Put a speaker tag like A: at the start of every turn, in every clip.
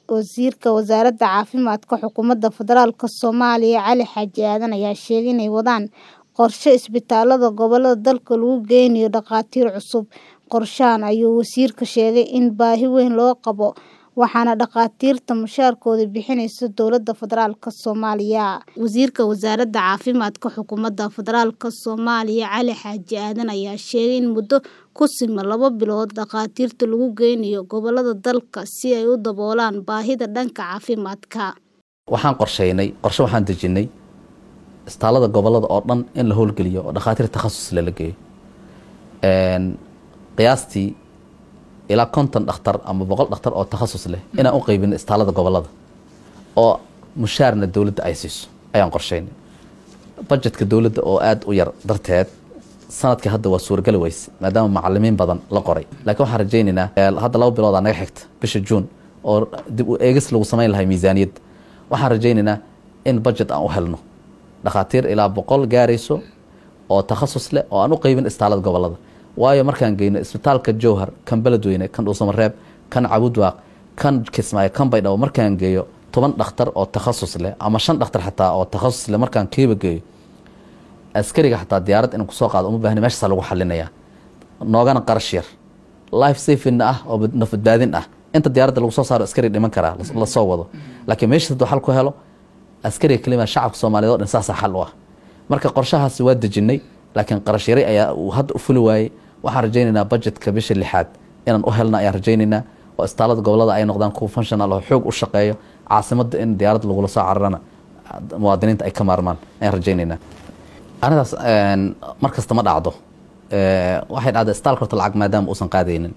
A: Wasiirka Wasaaradda Caafimaadka Xukuumadda Federaalka Soomaaliya Cali Xaaji Aadan ayaa sheegay inay wadaan qorshe isbitaalada gobollada dalka lagu geynayo dhakhaatiir cusub. Qorshahan ayuu wasiirku sheegay in baahi weyn loo qabo, waxaana dhakhaatiirta mushaharkooda bixinaysa dowladda federaalka Soomaaliya. Wasiirka Wasaaradda Caafimaadka Xukuumadda Federaalka Soomaaliya Cali Xaaji Aadan ayaa sheegay in muddo ku siman laba bilood dhakhaatiirta lagu geynayo gobollada dalka si ay u daboolaan baahida dhanka caafimaadka.
B: Waxaan qorsheynay qorshe waxaan dejinay isbitaalada gobollada oo dhan in la howlgeliyo oo dhakhaatiir takhasus leh la geeyo. Qiyaastii ilaa konton dhakhtar ama boqol dhakhtar oo takhasus leh inaan u qaybino isbitaalada gobollada oo mushaarna dowladda ay siiso ayaan qorsheynay. Budgetka dowladda oo aad u yar darteed sanadkii hadda waa suuragali weyse maadaama macalimiin badan la qoray laakiin waxaan rajaynaynaa hadda laba biloodaa naga xigta bisha juun oo dib u eegis lagu samayn lahay miisaaniyadda waxaan rajaynaynaa in budget aan u helno dhakhaatiir ilaa boqol gaarayso oo takhasus leh oo aan u qaybin isbitaalada gobollada waayo markaan geyno isbitaalka jowhar kan beledweyne kan dhuusamareeb kan cabudwaaq kan kismaayo kan baydhabo markaan geeyo toban dhakhtar oo takhasus leh ama shan dhakhtar xataa oo takhasus leh markaan kiiba geeyo askariga xataa diyaarad inaan kusoo qaado uma baahni meeshaasaa lagu xalinayaa noogana qarash yar life safina ah oo nafadbaadin ah inta diyaaradda lagu soo saaro askari dhiman karaa lasoo wado laakiin meesha hadduu xal ku helo askariga kelima shacabka soomaaliyeed oo dhan saasaa xal u ah marka qorshahaasi waa dejinay laakiin qarash yari ayaa uu hadda u fuli waayey waxaan rajaynaynaa budgetka bisha lixaad inaan u helna ayaan rajaynaynaa oo isbitaalada gobollada ay noqdaan kuwa functional oo xoog u shaqeeyo caasimadda in diyaaradda lagula soo cararana muwaadiniinta ay ka maarmaan ayaan rajaynaynaa anidaas mar kasta ma dhacdo waxay dhacda isbitaalka horta lacag maadaama uusan qaadaynin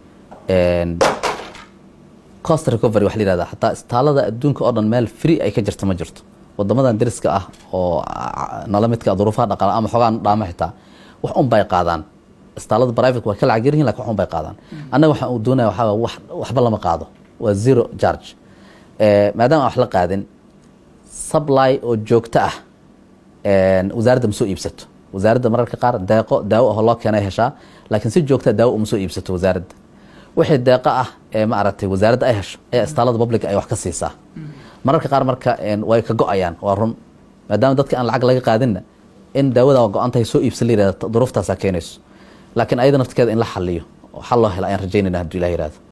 B: cost recovery wax la yihahda xataa isbitaalada adduunka oo dhan meel free ay ka jirta ma jirto wadamadan deriska ah oo nala midka duruufaha dhaqaala ama xoogaan dhaamo xitaa wax un bay qaadaan isbitaalada private waa ka lacag yaryihin lakin wax un bay qaadaan annaga waxaan uu doonaya waxaa wax waxba lama qaado waa zero charge maadaama aan wax la qaadin supply oo joogto ah wasaaradda ma soo iibsato wasaaradda mararka qaar deeqo daawo ah loo keenay heshaa laakiin si joogta daawo uma soo iibsato wasaaradda wixii deeqo ah ee maaragtay wasaaradda ay hesho ayaa isbitaalada public ay wax ka siisaa mararka qaar marka way ka go-ayaan waa run maadaama dadka aan lacag laga qaadinna in daawada go-an tahay soo iibsan la yihahda duruuftaasaa keenayso laakiin ayada naftigeeda in la xaliyo oo xal loo helo ayaan rajaynayna hadduu ilah yihahdo